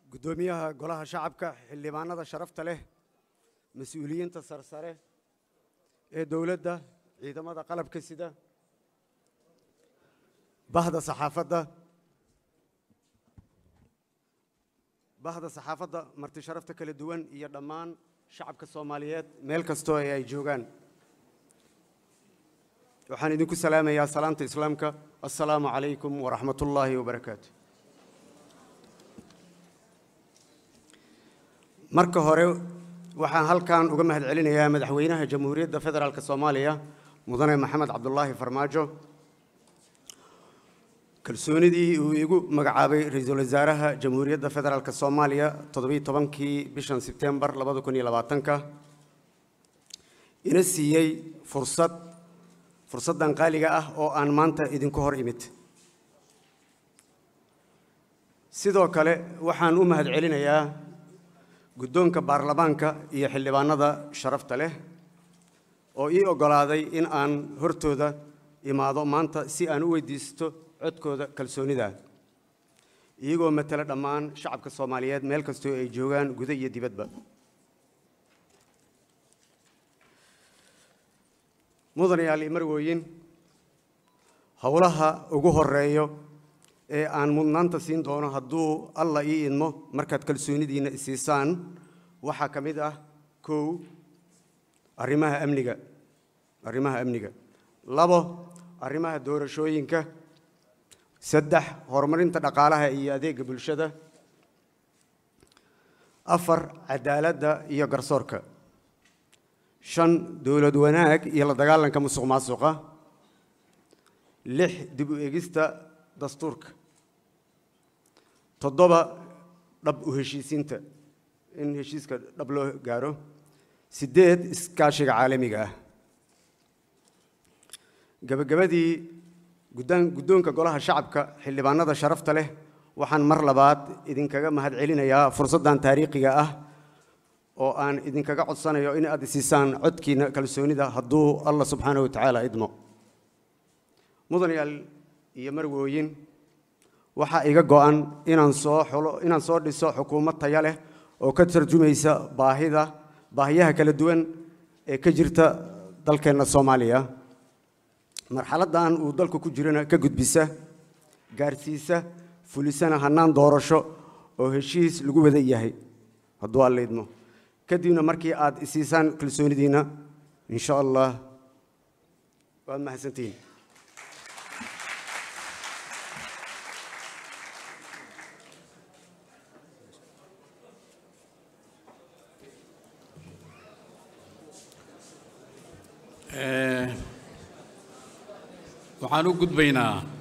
guddoomiyaha golaha shacabka xildhibaanada sharafta leh mas-uuliyiinta sarsare ee dowladda ciidamada qalabka sida bahda saxaafadda bahda saxaafadda marti sharafta kala duwan iyo dhammaan shacabka soomaaliyeed meel kastoo ee ay joogaan waxaan idinku salaamayaa salaanta islaamka assalaamu calaykum waraxmat ullaahi wabarakaatu marka hore waxaan halkan uga mahad celinayaa madaxweynaha jamhuuriyadda federaalk soomaaliya mudane maxamed cabdulaahi farmaajo kalsoonidii uu igu magacaabay ra-iisul wasaaraha jamhuuriyadda federaalk soomaaliya toddobiiy tobankii bishan sebtembar labada kun iyo labaatanka ina siiyey fursad fursaddan qaaliga ah oo aan maanta idinku hor imid sidoo kale waxaan u mahad celinayaa guddoonka baarlamaanka iyo xildhibaanada sharafta leh oo ii oggolaaday in aan hortooda imaado maanta si aan u weydiisto codkooda kalsoonida iyagoo matala dhammaan shacabka soomaaliyeed meel kastoo ay joogaan guda iyo dibadba mudanayaal iyo marwooyin howlaha ugu horeeyo ee aan mudnaanta siin doono hadduu alla ii idmo markaad kalsoonidiinna isiisaan waxaa ka mid ah kow arrimaha amniga arrimaha amniga labo arrimaha doorashooyinka saddex horumarinta dhaqaalaha iyo adeega bulshada afar cadaaladda iyo garsoorka shan dowlad wanaag iyo la dagaalanka musuq maasuqa lix dib u egista dastuurka toddoba dhab u heshiisiinta in heshiiska dhab loo gaaro siddeed iskaashiga caalamiga ah gebagabadii guddaan guddoonka golaha shacabka xildhibaanada sharafta leh waxaan mar labaad idinkaga mahad celinayaa fursaddan taariikhiga ah oo aan idinkaga codsanayo in aad isiisaan codkiina kalsoonida hadduu allah subxaanahu wa tacaala idmo mudanayaal iyo marwooyin waxaa iga go'an inaan soo xulo inaan soo dhiso xukuumad taya leh oo ka tarjumaysa baahida baahiyaha kala duwan ee ka jirta dalkeenna soomaaliya marxaladdan uu dalku ku jirana ka gudbisa gaarsiisa fulisana hannaan doorasho oo heshiis lagu wada yahay hadduu alla idmo kadibna markii aad isiisaan kalsoonidiinna insha allah waad mahadsantihiin waxaan u gudbaynaa